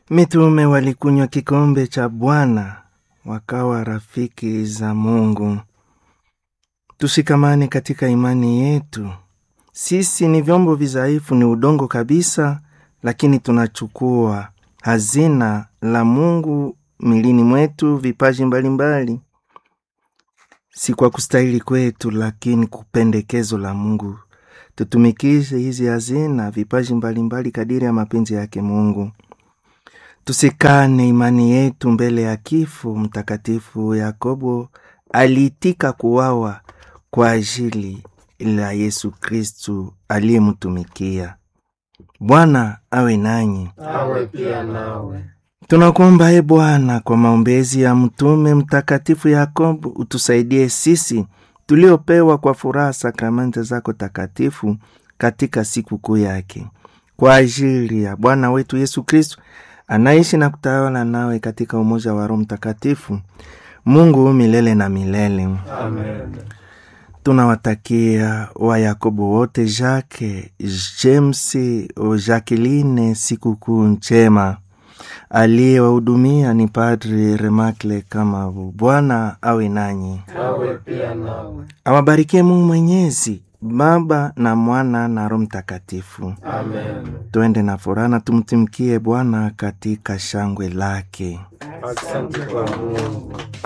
Mitume walikunywa kikombe cha Bwana wakawa rafiki za Mungu. Tushikamane katika imani yetu. Sisi ni vyombo vidhaifu, ni udongo kabisa, lakini tunachukua hazina la Mungu milini mwetu, vipaji mbalimbali mbali. Si kwa kustahili kwetu, lakini kupendekezo la Mungu. Tutumikishe hizi hazina, vipaji mbalimbali mbali kadiri ya mapenzi yake Mungu. Tusikane imani yetu mbele ya kifo. Mtakatifu Yakobo aliitika kuwawa kwa ajili la Yesu Kristu aliyemtumikia. Bwana awe nanyi, awe pia nawe. Tunakuomba e Bwana, kwa maombezi ya mtume mtakatifu Yakobo, utusaidie sisi tuliopewa kwa furaha sakramenti zako takatifu katika siku kuu yake, kwa ajili ya Bwana wetu Yesu Kristu anaishi na kutawala nawe katika umoja wa Roho Mtakatifu, Mungu milele na milele. Amen. Tunawatakia wa Yakobo wote, Jacques, James, Jacqueline sikukuu njema. Aliyewahudumia ni Padri Remakle kama Bwana awe nanyi, awe pia nawe. awabarikie Mungu Mwenyezi, Baba na Mwana na Roho Mtakatifu. Amen. Twende na furaha na tumtimkie Bwana katika shangwe lake. Asante kwa Mungu.